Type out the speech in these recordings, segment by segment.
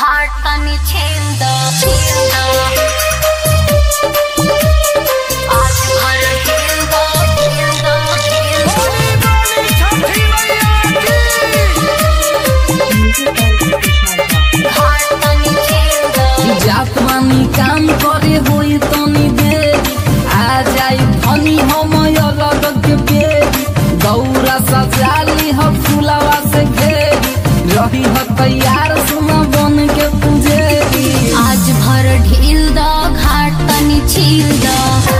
घाट तनी छेल द छेल द आज भर खेल द खेल द खेल द घाट तनी छेल द जात मानी काम करे होई तनी देरी आ जाई धनी हम अलग के बेरी दौरा सजाली ह फुलावा से घेरी रही ह तैयार सुना बन के पुजेरी आज भर ढील द घाट तनी छील द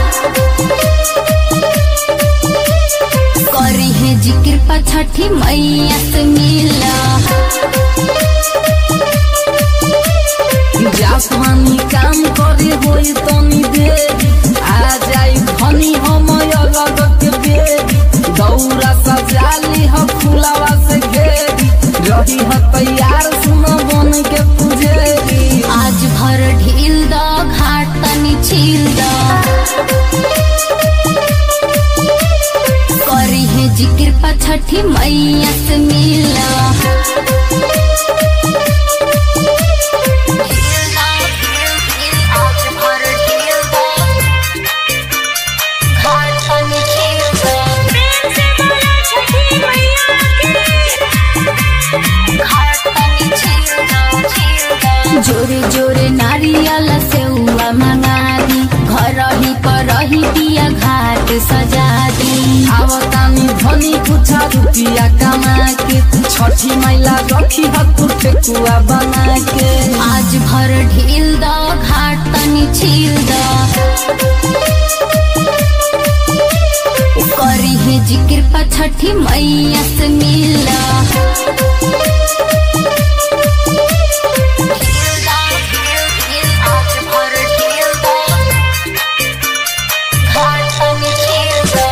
करी है जिक्र पर छठी मैया से मिला जात मानी काम करे होई तनी देरी आ जाई धनी हम अलग के बेरी दौरा सजाली ह फुलावा से घेरी रही ह तैयार सुना बन के पुजेरी आज भर ढील द घाट तनी छील द करी है जिक्र पर छठी मैया से मिला ढील द, ढील, ढील, आज भर ढील द, घाट तनी छील द, घाट तनी छील द, छील द। जोरे जोरे नारियल सेउआ मंगारी घर ही पर रही दिया घाट सजा दी आवतानी धनी कुछ रुपिया कमा के छठी मैला रखी हतुर ठेकुआ बना के आज भर ढील द घाट तनी छील द करी है जिक्र पर छठी मैया से मिला ढील द, ढील, ढील, आज भर ढील द, घाट तनी छील द,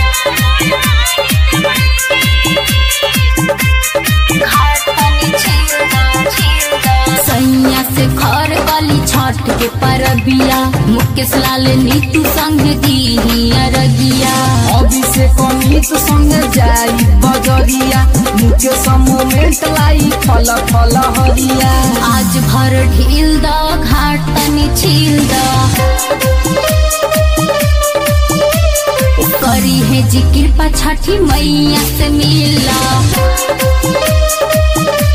घाट तनी छील द, छील द। सैया से खर गली छठ के परबिया मुकेश लाल नीतू संग दी अरगिया अभिषेक अमित संग जाई बजरिया मुके मोमेंट लाई फल फल हरिया आज भर ढील द घाट तनी छील द करी है जिक्र पर छठी मैया से मिला